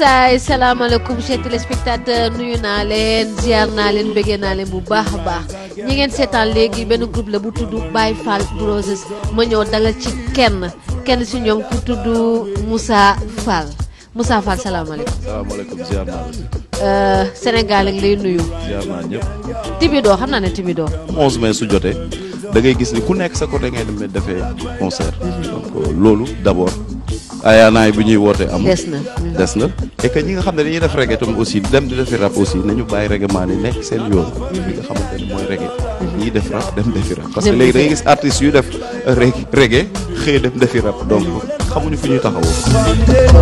yesaay salaamaaleykum chers téléspectateurs nuyu naa leen ziar naa leen bëggee naa leen bu baax a baax ñi ngeen seetaan léegi benn groupe la bu tudd Baye Fall Broses ma ñëw dalal ci kenn kenn si ñoom ku tudd Moussa Fall Moussa Fall salaamaaleykum. salaamaaleykum ziar naa la. Euh, Sénégal ak lay nuyu. ziar naa ñëpp. Tibido xam naa ne Tibido. 11 mai su jotee da ngay gis ni ku nekk sa côté ngay dem defee concert. donc loolu d' abord. ayaanaay bi ñuy woote am. des na. des na et que ñi nga xam ne dañuy def reggae tam aussi dem di defi rap aussi nañu bàyyi reggae maan yi nekk seen yoon. li nga xamante ne mooy reggae. ñiy def rap dem defi rap. parce que Dem léegi da defi ngay gis artistes yu def reggae reggae xëy dem defi rap donc xamuñu fu ñuy taxawoo.